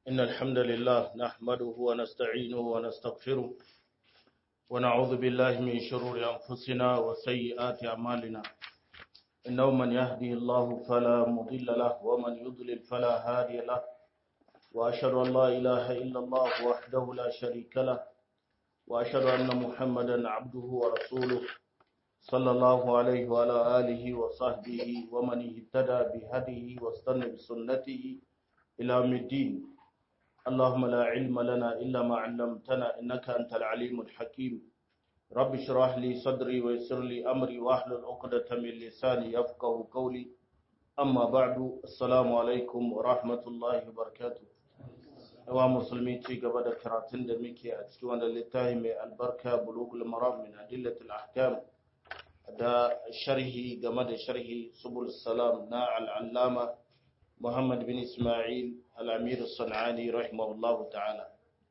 إن الحمد لله نحمده ونستعينه ونستغفره ونعوذ بالله من شرور أنفسنا وسيئات أعمالنا إنه من يهدي الله فلا مضل له ومن يضلل فلا هادي له وأشهد أن لا إله إلا الله وحده لا شريك له وأشهد أن محمدا عبده ورسوله صلى الله عليه وعلى آله وصحبه ومن اهتدى بهديه واستنى بسنته إلى يوم الدين اللهم لا علم لنا إلا ما علمتنا إنك أنت العليم الحكيم رب اشرح لي صدري ويسر لي أمري واحلل عقدة من لساني يفقه قولي أما بعد السلام عليكم ورحمة الله وبركاته yawa musulmi ci gaba da karatun da muke a cikin wanda littafi mai albarka bulugul maram min adillatul ahkam da sharhi game da sharhi subul salam na al'allama muhammad bin ismail al'amir sana'ani rahimahullahu ta'ala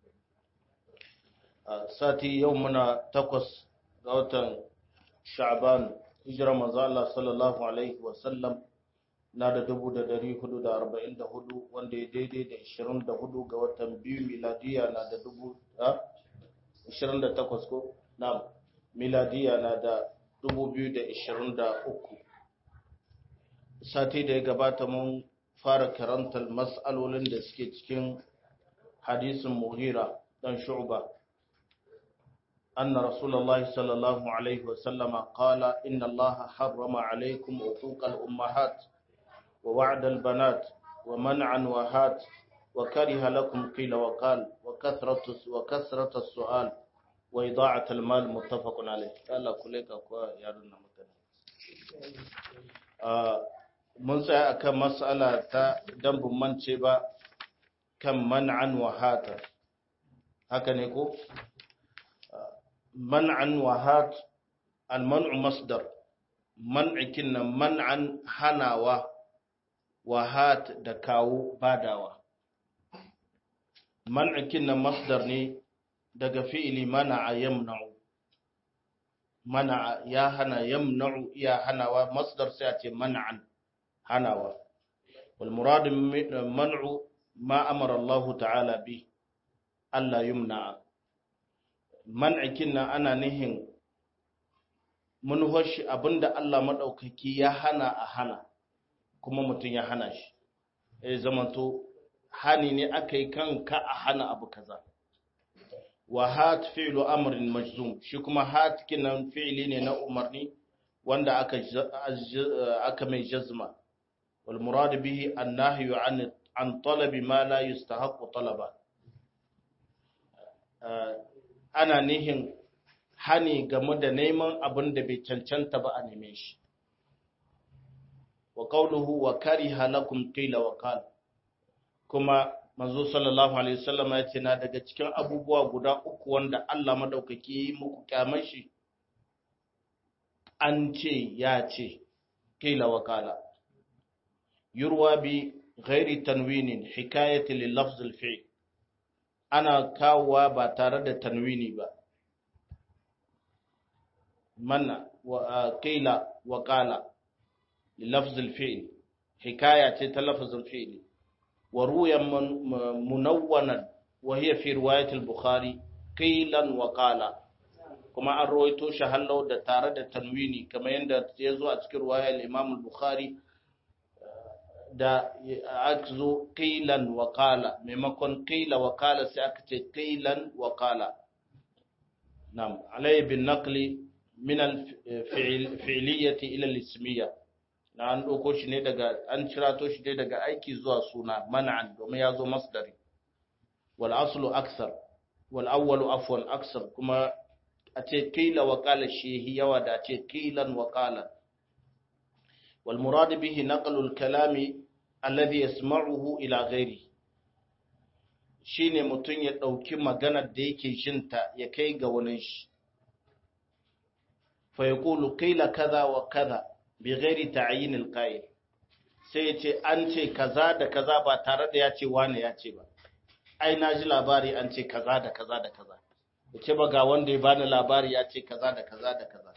sati yau muna takwas ga watan sha'ban hijira manzo Allah sallallahu alaihi wasallam na da dubu da dari hudu da arba'in da hudu wanda ya daidai da ishirin da hudu ga watan biyu miladiya na da dubu da ishirin da takwas ko na miladiya na da dubu biyu da ishirin da uku sati da ya gabata mun fara karantar mas'alolin da suke cikin hadisin muhira dan shu'ba أن رسول الله صلى الله عليه وسلم قال إن الله حرم عليكم عقوق الأمهات ووعد البنات ومنعا وهات وكره لكم قيل وقال وكثرة وكثرة السؤال وإضاعة المال متفق عليه قال كلك أكوا يارنا مكان mun tsaya akan mas'ala ta dan mance ba kan man'an wa hata haka ne ko man'an wa hat al-man'u masdar man'ikin nan man'an hanawa wahat da kawo badawa man'ikin nan masdar ne daga fi'ili mana'a yamna'u mana'a ya hana yamna'u iya hanawa masdar sai a ce mana'an hanawa wal murad man'u ma amara Allah ta'ala bi Allah yumna'a man'ikin nan ana nihin mun hoshi abinda Allah madaukaki ya hana a hana kuma mutum ya hana shi ya zamanto hani ne aka yi kanka a hana abu kaza wa hat fi'lu amrin majzum shi kuma hat kinan fi'li ne na umarni wanda aka aka mai jazma wal murad bihi an-nahyu an an talabi ma la yustahiqu talaba ana nihin hani game da neman abin da bai cancanta ba a neme shi wa qawluhu wa kariha lakum qila wa qal kuma manzo sallallahu alaihi wasallam ya ce na daga cikin abubuwa guda uku wanda Allah madaukaki yi muku kyamar shi an ce ya ce qila wa qala yurwa bi ghairi tanwinin hikayati lil lafz al fi'l ana kawowa ba tare da tanwini ba manna wa qila wa qala للفظ الفعل حكاية تلفظ الفعل وروي منونا وهي في رواية البخاري قيلا وقالا كما أرويتو شهلو دا تارد تنويني كما يندى يزو أذكر رواية الإمام البخاري da aka zo ƙilan wakala maimakon ƙila wakala sai aka ce ƙilan wakala nam alayhi bin naqli min al-fi'liyyati ila al-ismiyya na an ɗauko shi ne daga an cirato shi ne daga aiki zuwa suna man'an domin ya zo masdari wal aslu aksar wal awwalu afwan aksar kuma a ce qila wa qala shehi yawa da a ce qilan wa qala wal murad bihi naqlu al kalami alladhi yasma'uhu ila ghairi shine mutun ya dauki maganar da yake jinta ya kai ga wani shi fa yaqulu qila kaza wa kaza bighairi ta'yin alqa'il sai ya ce an ce kaza da kaza ba tare da ya ce wane ya ce ba ai na ji labari an ce kaza da kaza da kaza ya ce ba ga wanda ya bani labari ya ce kaza da kaza da kaza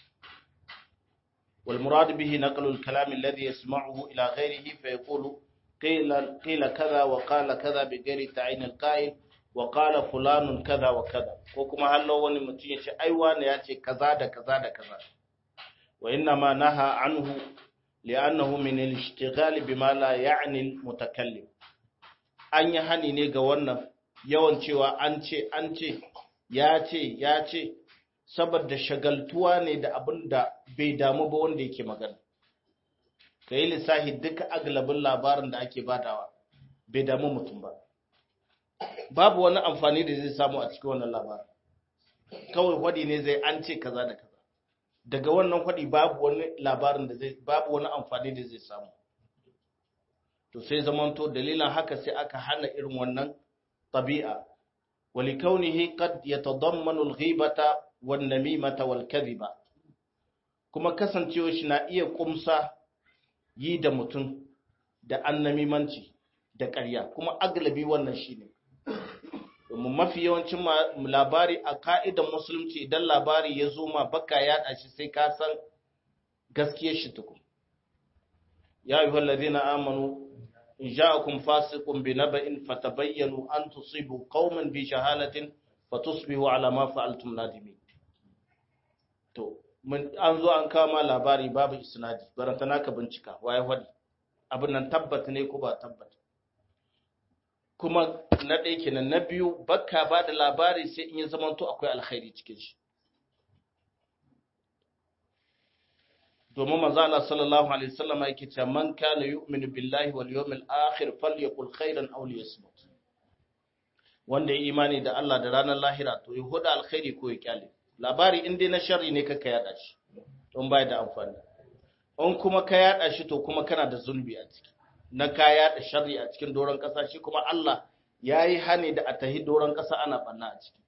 wal murad bihi naqlu al kalam alladhi yasma'uhu ila ghayrihi fa yaqulu qila qila kaza wa qala kaza bi ghairi ta'yin al-qa'il wa qala fulanun kaza wa kaza ko kuma hallo wani mutum ya ce ai wani ya ce kaza da kaza da kaza wa inna ma naha anhu li'annahu min al-ishtighal bima la ya'ni al-mutakallim an yi hani ne ga wannan yawan cewa an ce an ce ya ce ya ce saboda shagaltuwa ne da abin da bai damu ba wanda yake magana ka yi lissahi duka aglabin labarin da ake badawa bai damu mutum ba babu wani amfani da zai samu a cikin wannan labarin kawai hwadi ne zai an ce kaza da kaza daga wannan hwadi babu wani labarin da zai babu wani amfani da zai samu to sai zamanto dalilan haka sai aka hana irin wannan tabi'a ولكونه قد يتضمن الغيبة والنميمة والكذبة kuma kasancewa shi na iya kumsa yi da mutum da annamimanci da ƙarya kuma aglabi wannan shi ne domin mafi yawancin labari a ka'idan musulunci idan labari ya zo ma baka yaɗa shi sai ka san gaskiyar shi tukun ya yi wallazi na amanu in ja'akum fasiqun bi naba'in fatabayyanu an tusibu qauman bi shahalatin fatusbihu ala ma fa'altum nadimin to mun an zo an kama labari babu isnadi baranta naka bincika waye wadi abin nan tabbata ne ko ba tabbata kuma na ɗaya kenan na biyu bakka ba da labari sai in ya zamanto akwai alkhairi cikin shi domin manzo Allah sallallahu alaihi wasallam yake cewa man kana yu'minu billahi wal yawmil akhir falyakul khairan aw liyasmut wanda ya imani da Allah da ranar lahira to ya huda alkhairi ko ya kyale labari in dai na sharri ne kaka yada shi don bai da amfani in kuma ka yada shi to kuma kana da zulbi a ciki na ka yada sharri a cikin doron kasa shi kuma Allah yayi hani da a tahi doron kasa ana banna a ciki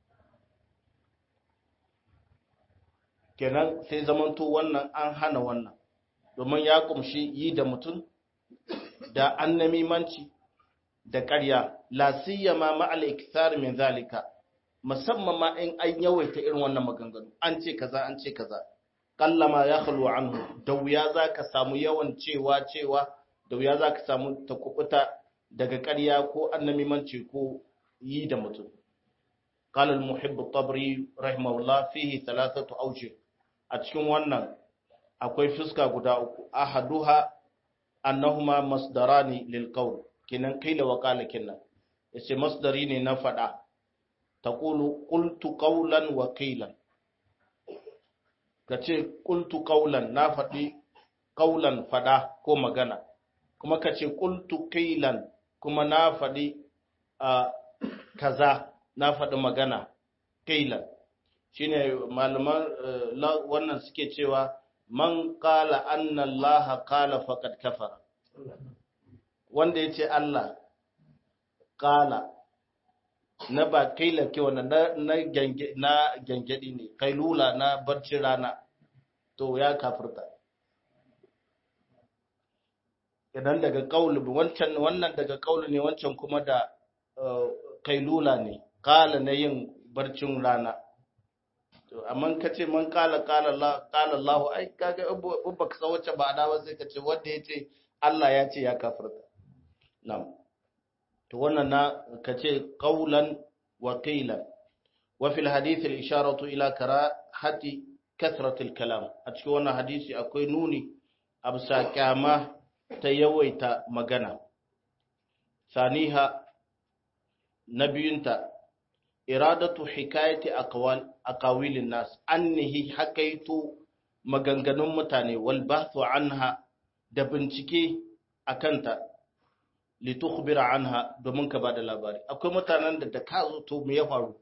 kenan sai zamanto wannan an hana wannan domin ya kumshi yi da mutum da annamimanci da ƙarya la siyama ma al ikthar min zalika musamman ma in an yawaita irin wannan maganganu an ce kaza an ce kaza kallama ya khalu anhu da wuya zaka samu yawan cewa cewa da wuya zaka samu takubuta daga ƙarya ko annamimanci ko yi da mutum قال المحب الطبري رحمه الله فيه ثلاثة أوجه a cikin wannan akwai fuska guda uku ahaduha annahuma masdarani lil qawl kinan kaila wa qala kinnan yace masdari ne na fada taqulu qultu qawlan wa qilan kace qultu qawlan na fadi qawlan fada ko magana kuma kace qultu qilan kuma na fadi kaza na fadi magana qilan shine malaman wannan suke cewa man qala anna Allah qala faqad kafara wanda yace Allah qala na ba kaila ke wannan na gange na gangedi ne kailula na barci rana to ya kafirta idan daga kaulu wancan wannan daga kaulu ne wancan kuma da kailula ne qala na yin barcin rana amma ka ce man kala kala Allah ai kaga in baka san wacce ba da ba sai ka ce wanda ya ce Allah ya ce ya kafirta na'am to wannan na ka ce qawlan wa qilan wa fil hadith al isharatu ila karahati kathrat al kalam a cikin wannan hadisi akwai nuni absa kyama ta yawaita magana saniha nabiyunta iradatu hikayati aqwal aqawilin nas annihi hakaitu maganganun mutane wal bahthu anha da bincike akanta li tukhbira anha domin ka bada labari akwai mutanen da da ka zo to me ya faru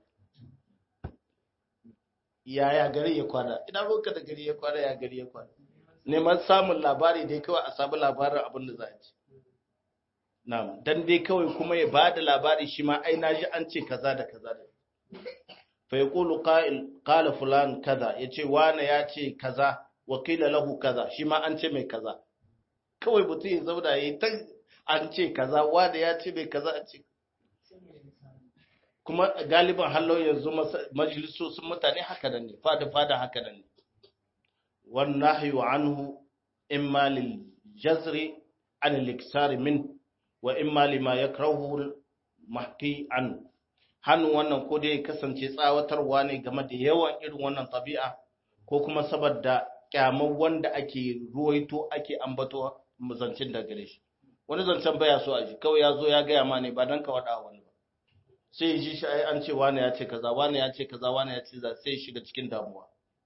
yaya gari ya kwana ina roka da gari ya kwana ya gari ya kwana neman samun labari dai kawai a samu labarin abin da za a ci na'am dan dai kawai kuma ya bada labari shi ma ai naji an ce kaza da kaza da fa yaqulu qa'il qala fulan kaza yace wani ya ce kaza wa qila lahu kaza shi ma an ce mai kaza kawai mutum ya zauna yayi ta an ce kaza wani ya ce mai kaza an ce kuma galiban hallo yanzu majalisosin mutane haka nan ne fada fada haka nan ne wan nahyu anhu imma lil jazri an al min wa imma lima yakrahu mahki an hannu wannan ko dai kasance tsawatarwa ne game da yawan irin wannan tabi'a ko kuma saboda kyamar wanda ake ruwaito ake ambato zancen da gare shi wani zancen baya so a ji kawai ya zo ya gaya ma ne ba don ka waɗa wani ba sai ji shi ai an ce wani ya ce kaza wani ya ce kaza wani ya ce za sai shiga cikin damuwa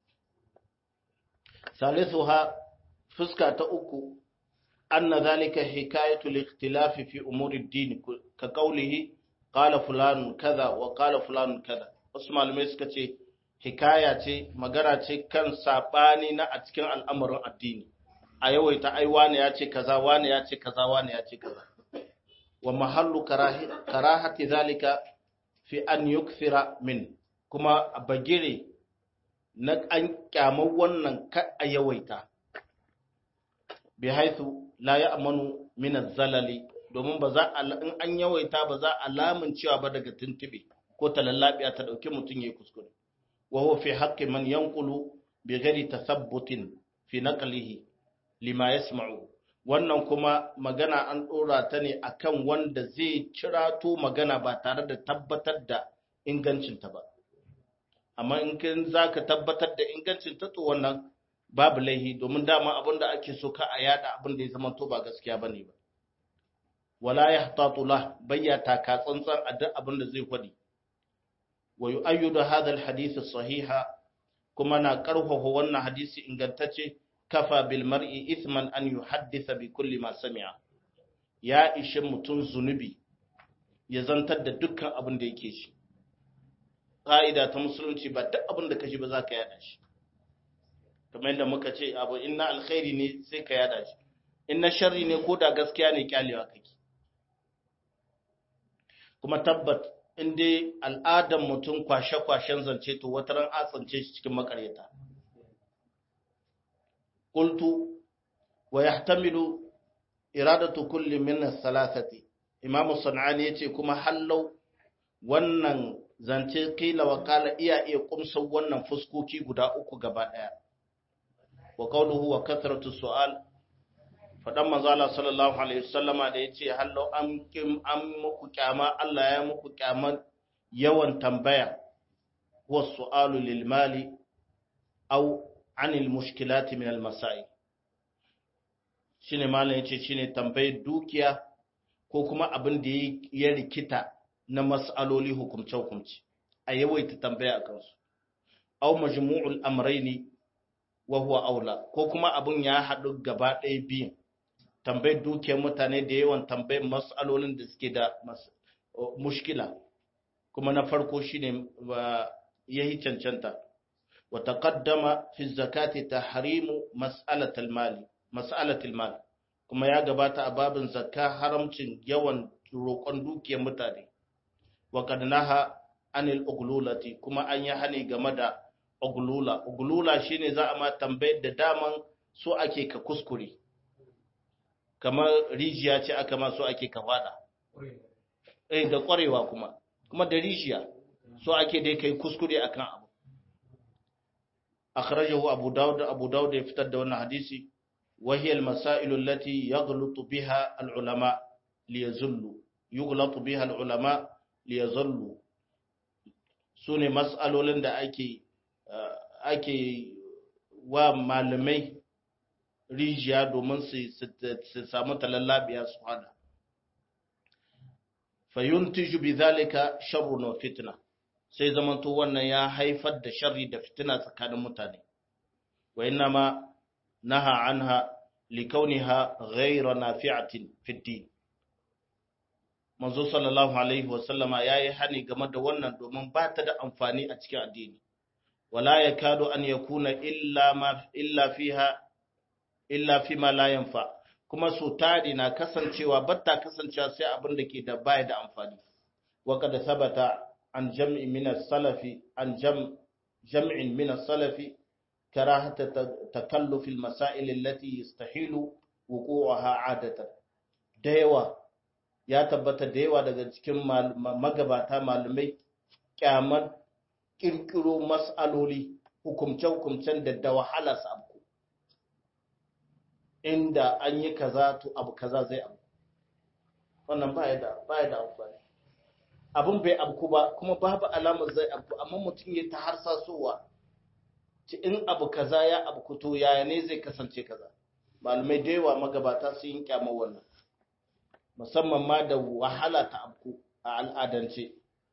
salisu ha fuska ta uku anna zalika hikayatu al-ikhtilafi fi umuri ad-din ka qawlihi qala fulan kaza wa qala fulan kaza wasu malamai suka ce hikaya ce magana ce kan sabani na a cikin al'amarin addini a yawaita ai wani ya ce kaza wani ya ce kaza wani ya ce kaza wa mahallu karahati zalika fi an yukthira min kuma a bagire na an kyamar wannan ka a yawaita bi haithu la ya'manu min az-zalali domin ba za a in an yawaita ba za a lamun cewa ba daga tuntube ko talallabiya ta dauki mutun yayi kuskure wa huwa fi haqqi man yanqulu bi ghairi tathabbutin fi naqlihi lima yasma'u wannan kuma magana an dora ta ne akan wanda zai cirato magana ba tare da tabbatar da ingancinta ba amma in kin zaka tabbatar da ingancinta to wannan babu laihi domin dama abin da ake so ka a yada abin da ya zama to ba gaskiya bane ba wala yahtatu lah bayyata ka tsantsan a duk abin da zai faɗi wa yu'ayyidu hadha al-hadith as-sahiha kuma na karfafa wannan hadisi ingantacce kafa bil mar'i ithman an yuhaddisa bi kulli ma sami'a ya ishe mutun zunubi ya zantar da dukkan abin da yake shi ƙa'ida ta musulunci ba duk abin da kashi ba za ka yada shi kamar yadda muka ce abu inna alkhairi ne sai ka yada shi inna sharri ne ko da gaskiya ne kyalewa kake kuma tabbat in dai al'adan mutum kwashe-kwashen zance to wata ran a tsance shi cikin makaryata qultu wa yahtamilu iradatu kulli min as-salasati imam sanani yace kuma hallau wannan zance kila wa kala iya iya kumsa wannan fuskoki guda uku gaba daya wa qawluhu wa kathratu su'al fadan manzo Allah sallallahu alaihi wasallama da yace hallau an kim an muku kyama Allah ya muku kyaman yawan tambaya wa su'alu lil mali aw anil mushkilati min al masail shine malam yace shine tambayar dukiya ko kuma abin da ya rikita na mas'aloli hukumce hukumce a yawaita tambaya akan su aw majmu'ul amrayni wa huwa aula ko kuma abin ya haɗu gaba ɗaya biyun tambayar dukiyar mutane da yawan tambayar mas'alolin da suke da mushkila kuma na farko shine yayi cancanta wa taqaddama fi zakati tahrimu mas'alatul mali mas'alatul mal kuma ya gabata a babin zakka haramcin yawan roƙon dukiyar mutane wa kad naha anil uglulati kuma an yi hani game da uglula uglula shine za a ma tambayar da daman so ake ka kuskure kamar rijiya ce aka ma so ake ka fada eh da ƙwarewa kuma kuma da rijiya so ake dai kai kuskure akan abu akhrajahu abu daud abu daud ya fitar da wannan hadisi wa hiya al-masail allati yaghlutu biha al-ulama liyazullu yughlatu biha al-ulama liyazullu sune mas'alolin da ake ake wa malamai rijiya domin su samu talallabiya su hada fayuntiju bi zalika sharrun wa fitna sai zamanto wannan ya haifar da sharri da fitina tsakanin mutane wa innama naha anha likauniha ghayra nafi'atin fi din manzo sallallahu alaihi wa sallama yayi hani game da wannan domin ba ta da amfani a cikin addini wala yakadu an yakuna illa ma illa fiha illa fi ma la yanfa kuma so tari na kasancewa batta kasancewa sai abin da ke da baya da amfani wa kada sabata an jam'i min as-salafi an jam jam'in min as-salafi karahata takalluf al-masail allati yastahilu wuqu'aha adatan da yawa ya tabbata da yawa daga cikin magabata malamai kyaman kirkiro mas'aloli hukumce-hukumcen da da wahala su inda an yi kaza to abu kaza zai abu wannan baya da baya da amfani abun bai abku ba kuma babu alamar zai abku amma mutum ya ta harsasowa ci in abu kaza ya abku to yaya ne zai kasance kaza malamai da yawa magabata sun yi kyamar wannan musamman ma da wahala ta abku a al'adance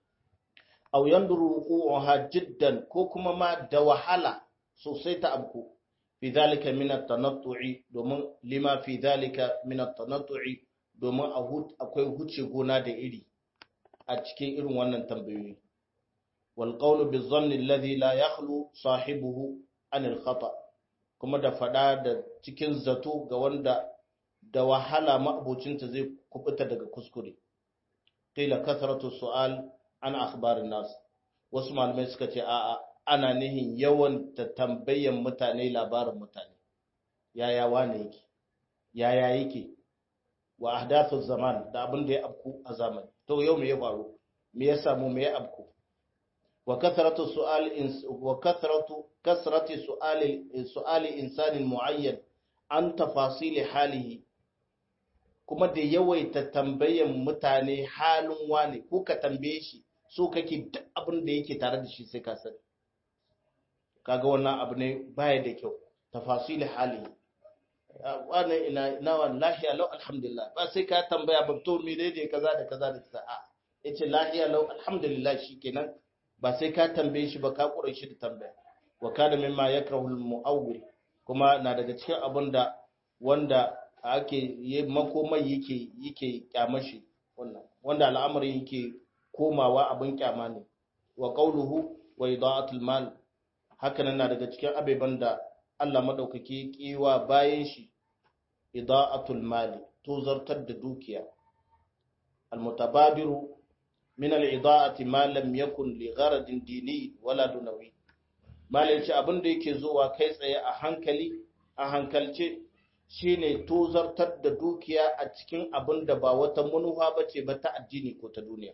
aw yanduru wuquha jiddan ko kuma ma da wahala sosai ta abku fi zalika min at-tanattu'i domin lima fi zalika min at-tanattu'i domin akwai huce gona da iri a cikin irin wannan tambayoyi wal qawlu bi dhanni alladhi la yakhlu sahibuhu an al-khata kuma da fada da cikin zato ga wanda da wahala ma'abocinta zai kubuta daga kuskure qila kathratu su'al an akhbarin nas wasu malamai suka ce a'a ana nihin yawan ta tambayan mutane labarin mutane yaya wane yake yaya yake wa ahdathu zaman da abin da ya abku a zamani to yau me ya faru me ya samu me ya abku wa kathratu su'al wa kathratu kasrati su'ali su'ali insanin muayyan an tafasil halihi kuma da yawaita tambayan mutane halin wane ko ka tambaye shi so kake duk abin da yake tare da shi sai ka sani kaga wannan abu ne baya da kyau tafasil hali wannan ina ina wallahi alau alhamdulillah ba sai ka tambaya ba to me dai kaza da kaza da kaza a yace lahiya lau alhamdulillah shikenan ba sai ka tambaye shi ba ka kure shi da tambaya wa kana mimma yakrahu al-mu'awwil kuma na daga cikin abin da wanda ake makomai yake yake kyamashi wannan wanda al'amari yake komawa abin kyama ne wa qauluhu wa ida'atul mal hakanan na daga cikin abeban da Allah madaukake kiwa bayan shi ida'atul mali to zartar da dukiya almutabadiru min al-ida'ati ma lam yakun li gharadin dini wala dunawi malai ce abin da yake zuwa kai tsaye a hankali a hankalce shine tozartar da dukiya a cikin abin da ba wata manufa bace ba ta addini ko ta duniya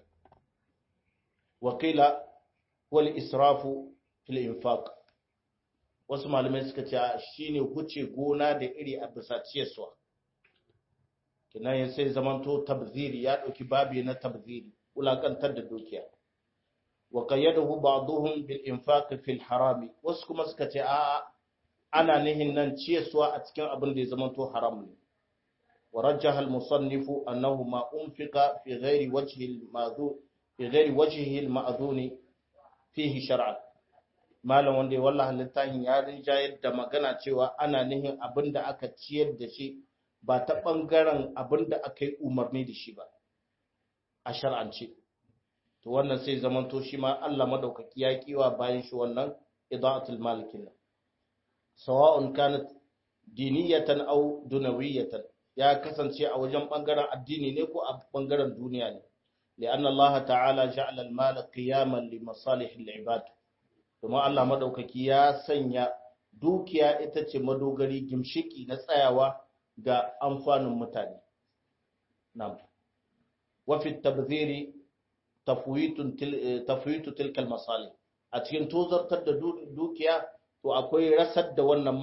wakila wal israfu fil infaq wasu malamai suka ce shine huce gona da iri a bisa ciyarwa kinan sai zamanto tabziri ya dauki babi na tabziri wulakantar da dukiya wa qayyadahu ba'dhum bil infaq fil harami wasu kuma suka ce a ana nihin nan ciyarwa a cikin abin da ya zamanto haram ne wa rajjaha al musannifu annahu ma unfiqa fi ghairi wajhi al ma'dhur fi ghairi wajhihi al-ma'dhuni fihi shar'an malam wanda ya wallahi littafin ya rinjayar da magana cewa ana nihin abinda aka ciyar da shi ba ta bangaren abinda aka yi umarni da shi ba a shar'ance to wannan sai zaman to shi ma Allah madaukaki ya kiwa bayan shi wannan ida'atul malikin nan sawa'un kanat diniyatan aw dunawiyatan ya kasance a wajen bangaren addini ne ko a bangaren duniya ne لأن الله تعالى جعل المال قياما لمصالح العباد kuma Allah madaukaki ya sanya dukiya ita ce madogari gimshiki na tsayawa ga amfanin mutane na'am wa fi tabdhiri tafwitun tafwitu tilka masalih a cikin tozartar da dukiya to akwai rasar da wannan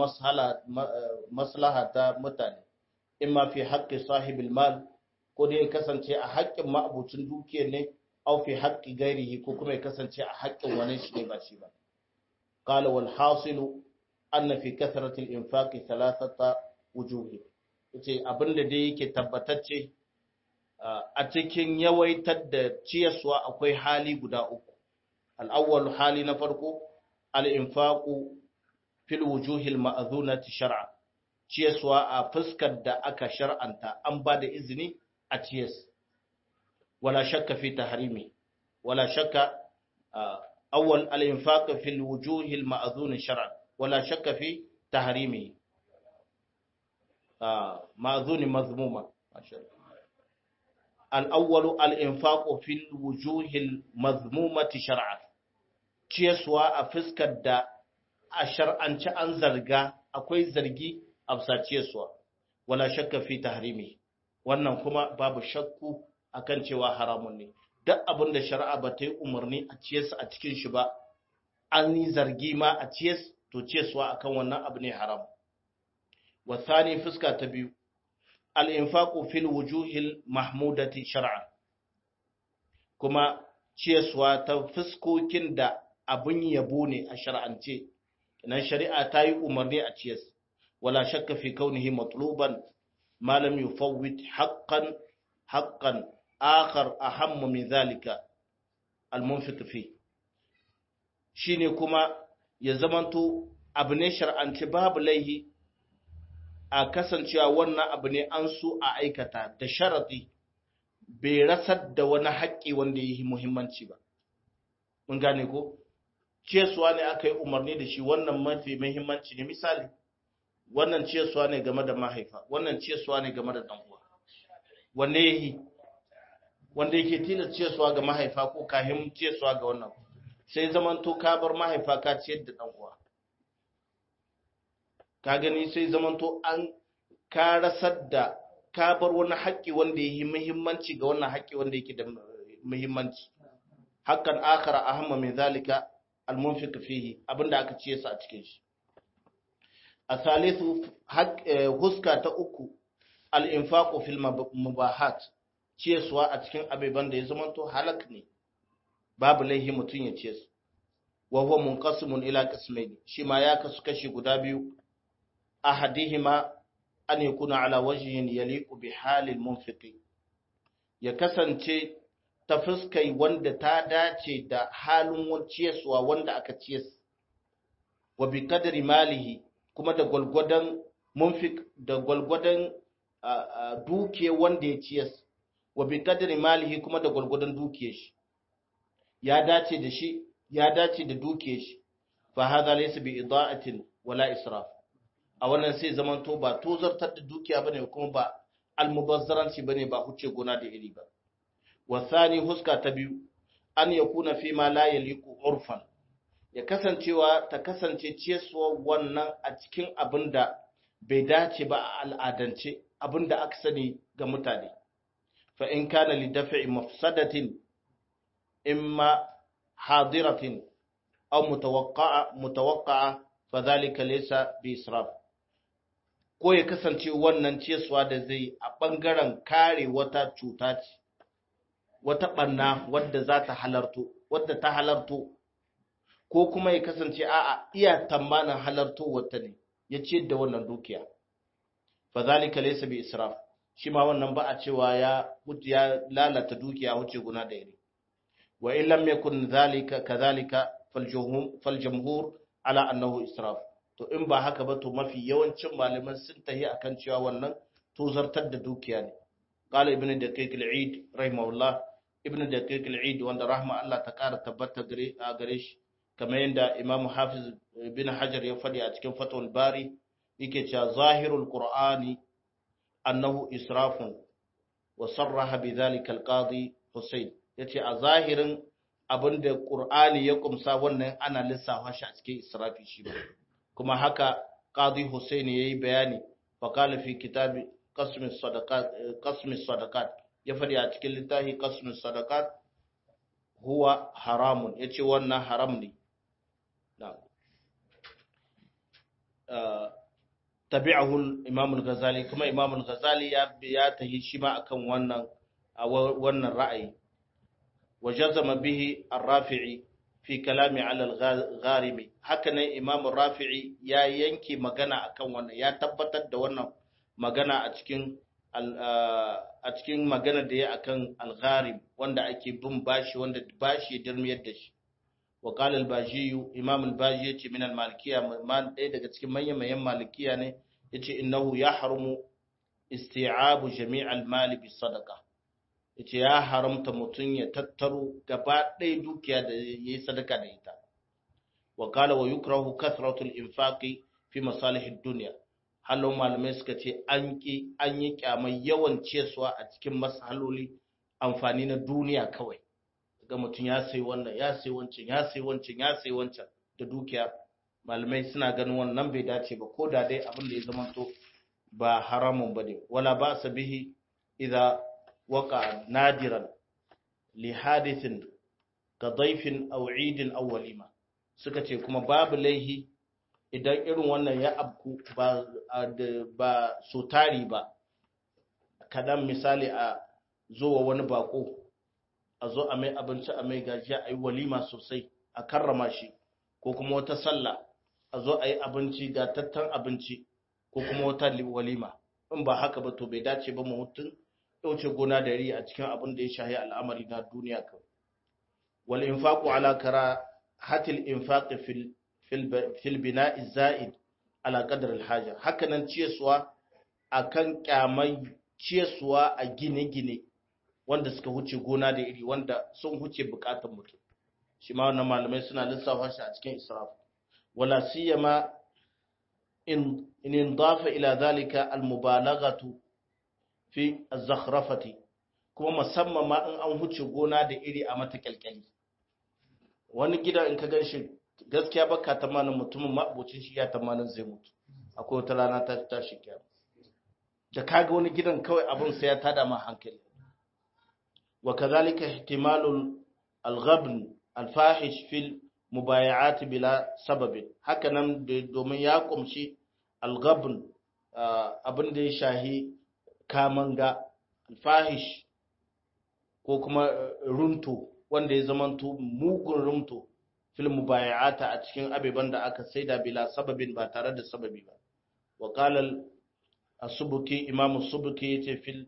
maslaha ta mutane imma fi haqqi sahibil mal ko dai ya kasance a haƙƙin ma'abucin dukiyar ne au fi haƙƙi gairihi ko kuma ya kasance a haƙƙin wani shi ne ba shi ba qala wal hasilu anna fi kathrati al infaqi thalathata wujuhi yace abinda dai yake tabbatacce a cikin yawaitar da ciyaswa akwai hali guda uku al awwal hali na farko al infaqu fil wujuhi al ma'dhunati shar'a ciyaswa a fuskar da aka shar'anta an ba da izini a ciyas wala shakka fi tahrimi wala shakka awwal al-infaq fi al-wujuh al-ma'dhun shar'an wala shakka fi tahrimi ma'dhun mazmuma al-awwal al-infaq fi al-wujuh al-mazmumati shar'an ciyaswa a fuskar da a shar'anci an zarga akwai zargi a ciyaswa wala shakka fi tahrimi wannan kuma babu shakku akan cewa haramun ne duk abin da shari'a ba ta yi umarni a ciyas a cikin shi ba an yi zargi ma a ciyas to ciyaswa akan wannan abu ne haram wa thani fuska ta biyu al-infaqu fil wujuhil mahmudati shar'an kuma ciyaswa ta fuskokin da abin yabo ne a shar'ance nan shari'a ta yi umarni a ciyas wala shakka fi kaunihi matluban ma lam yufawwit haqqan haqqan akhar ahammu min zalika al-munfiq fi shine kuma ya zamanto abu ne shar'anci babu laihi a kasancewa wannan abu ne an so a aikata da sharadi bai rasar da wani haƙƙi wanda ya yi muhimmanci ba. Mun gane ko? Cesuwa ne aka yi umarni da shi wannan mafi muhimmanci ne misali, wannan cesuwa ne game da mahaifa, wannan cesuwa ne game da ɗan'uwa. Wanne ya yi? Wanda yake tilas cesuwa ga mahaifa ko kahin cesuwa ga wannan. Sai zamanto ka bar mahaifa ka ciyar da ɗan'uwa. Ka gani sai zamanto an ka rasar da ka bar wani haƙƙi wanda ya yi muhimmanci ga wannan haƙƙi wanda yake da muhimmanci hakan akara ahamma min zalika almunfiq fihi abinda aka ciye su a cikin shi a salisu huska ta uku al-infaqu fil mubahat ciyesuwa a cikin abeban da ya zama to halak ne babu laihi mutun ya ciye su wa huwa munqasimun ila qismayn shi ma ya kasu kashi guda biyu ahadihima an yakuna ala wajhin yaliqu bi halil munfiqi ya kasance ta fuskai wanda ta dace da halin ciyaswa wanda aka ciyas wa bi kadari malihi kuma da gwalgwadon munfiq da gwalgwadon duke wanda ya ciyas wa bi kadari malihi kuma da gwalgwadon duke shi ya dace da shi ya dace da duke shi fa hadha laysa bi ida'atin wala israf a wannan sai zamanto ba tozartar da dukiya bane kuma ba almubazzaranci bane ba huce gona da iri ba wasani huska ta biyu an yakuna fi ma la yaliqu urfan ya kasancewa ta kasance ciyaswa wannan a cikin abinda bai dace ba a al'adance abinda aka sani ga mutane fa in kana li daf'i mafsadatin imma hadiratin aw mutawaqqa'a mutawaqqa'a fa dhalika laysa bi israf ko ya kasance wannan ciyaswa da zai a ɓangaren kare wata cuta ce, wata ɓanna wadda za ta halarto, wadda ta halarto, ko kuma ya kasance a'a iya tamanin halarto wata ne, ya ce da wannan dukiya. Fa zalika laysa bi israf, shi ma wannan ba a cewa ya ya lalata dukiya wuce guna da iri. Wa in lam yakun zalika kadhalika fal jamhur ala annahu israf. to in ba haka ba to mafi yawancin malaman sun tahi akan cewa wannan to zartar da dukiya ne qala ibn daqiq al-eid rahimahullah ibn daqiq al-eid wanda rahma Allah ta kara tabbata gare a gare shi kamar yadda imam hafiz ibn hajar ya fadi a cikin fatul bari yake cewa zahirul qur'ani annahu israfun wa sarraha bidhalika al-qadi husayn yace a zahirin abinda qur'ani ya kumsa wannan ana lissafa shi a cikin israfi shi ba kuma haka qadi Hussein yayi bayani fa qala fi kitabi qasm sadaqat qasm sadaqat ya fadi a cikin littafi qasm sadaqat huwa haramun yace wannan haram ne na'am tabi'ahu imam al-ghazali kuma imam al-ghazali ya ya tahi shi ma akan wannan wannan ra'ayi wajazama bihi ar-rafi'i fi kalami alal gharimi hakanan imam rafi'i ya yanke magana akan wannan ya tabbatar da wannan magana a cikin a cikin magana da ya akan al-gharim wanda ake bin bashi wanda bashi ya dirmiyar da shi wa qala al-baji imam al-baji yace min al-malikiya man ɗaya daga cikin manyan manyan malikiya ne yace innahu yahrumu isti'abu jami' al-mali bis sadaqa yace ya haramta mutum ya tattaro gaba ɗaya dukiya da ya yi sadaka da ita wa kala wa yukrahu kasratul infaqi fi masalihid dunya halon malamai suka ce an ki an yi kyamai yawan cesuwa a cikin masaloli amfani na duniya kawai ga mutum ya sai wannan ya sai wancan ya sai wancan ya sai wancan da dukiya malamai suna ganin wannan bai dace ba ko da dai abin da ya zamanto ba haramun bane wala ba bihi idza وقع نادرا لحادث كضيف أو عيد أو وليمة suka ce kuma babu laihi idan irin wannan ya abku ba ba so tari ba kadan misali a zuwa wani bako a zo a mai abinci a mai gajiya a yi walima sosai a karrama shi ko kuma wata sallah a zo a yi abinci ga tattan abinci ko kuma wata walima in ba haka ba to bai dace ba mu mutum ɗauce gona da ri a cikin abin da ya shahi al'amari na duniya kan wal infaqu ala kara hatil infaqi fil fil bina'i za'id ala qadar al haja haka nan ciyaswa akan kyamai ciyaswa a gine-gine wanda suka huce gona da iri wanda sun huce bukatun mutum shi ma wannan malamai suna lissafa shi a cikin israf wala siyama in in dafa ila zalika al mubalaghatu fi az-zakhrafati kuma musamman ma in an huce gona da iri a mata kyalkyali wani gida in ka ganshi gaskiya baka tamanin mutumin ma'abocin shi ya tamanin zai mutu akwai wata rana ta tashi kiyama da kaga wani gidan kawai abin sai ya tada ma hankali wa kadhalika ihtimalul al-ghabn al-fahish fil mubay'at bila sababin haka nan domin ya kumshi al-ghabn abin da ya shahi kamanga al-fahish ko kuma runto wanda ya zamanto mugun rumto fil mubay'ata a cikin abeban da aka saida bila sababin ba tare da sababi ba wa qala as-subuki imam as-subuki yace fil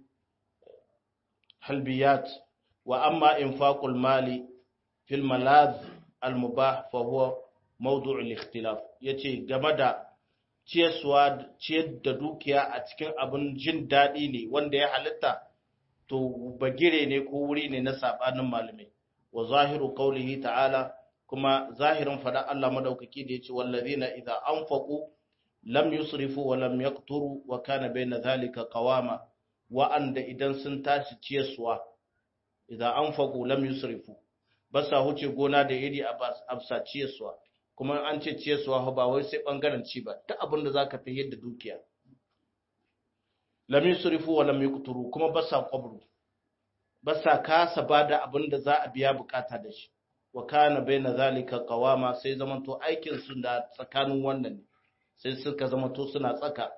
halbiyat wa amma infaqul mali fil malad al-mubah fa huwa mawdu' al-ikhtilaf yace game da ciyarwa ciyar da dukiya a cikin abin jin daɗi ne wanda ya halitta to bagire ne ko wuri ne na sabanin malamai wa zahiru qawlihi ta'ala kuma zahirin fada Allah madaukaki da yace wallazina idza anfaqu lam yusrifu wa lam yaqturu wa kana bayna dhalika qawama wa anda idan sun tashi ciyaswa idza anfaqu lam yusrifu basa huce gona da iri a absa ciyaswa kuma an ce ciyaswa ba wai sai bangaren ci ba duk abin da zaka fi yadda dukiya lam yusrifu wa lam yaqturu kuma basa qabru basa kasa bada abin da za a biya bukata da shi wa kana baina zalika qawama sai zamanto aikin su da tsakanin wannan ne sai suka zamanto suna tsaka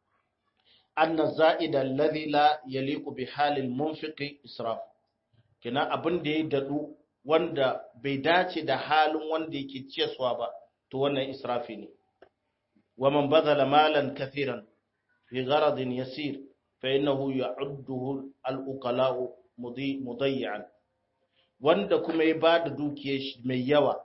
anna za'ida alladhi la yaliqu bi halil munfiqi israf kina abin da ya dadu wanda bai dace da halin wanda yake ciyaswa ba to wannan israfi ne wa man badala malan kathiran fi gharadin yasir fa innahu ya'udduhu al-uqala'u mudayyan wanda kuma ya ba da dukiyar shi mai yawa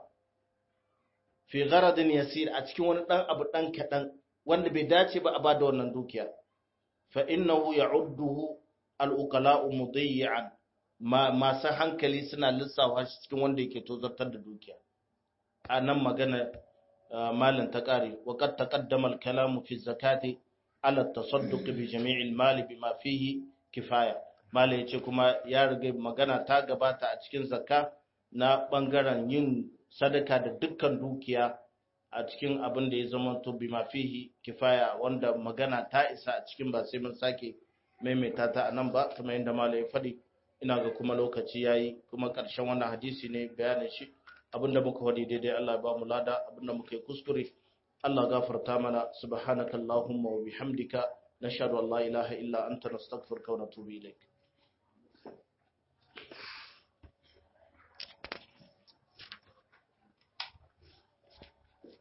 fi gharadin yasir a cikin wani dan abu dan kadan wanda bai dace ba a ba da wannan dukiya fa innahu ya'udduhu al-uqala'u mudayyan ma masu hankali suna lissafa shi cikin wanda yake tozartar da dukiya a nan magana malin ta kare wa qad taqaddama al-kalamu fi zakati ala tasadduq bi jami'il mali bima fihi kifaya malai yace kuma ya riga magana ta gabata a cikin zakka na bangaren yin sadaka da dukkan dukiya a cikin abin da ya zama to bima fihi kifaya wanda magana ta isa a cikin ba sai mun sake maimaita ta anan ba kuma yadda malai ya faɗi ina ga kuma lokaci yayi kuma ƙarshen wannan hadisi ne bayanin shi abinda muka faɗi daidai Allah ya ba mu lada abinda muka yi kuskure Allah gafarta mana subhanaka allahumma wa bihamdika nashhadu an la ilaha illa anta nastaghfiruka wa natubu ilaik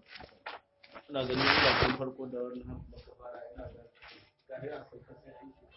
ina ganin ina kan farko da wannan maka fara ina ga gari a sauka sai aiki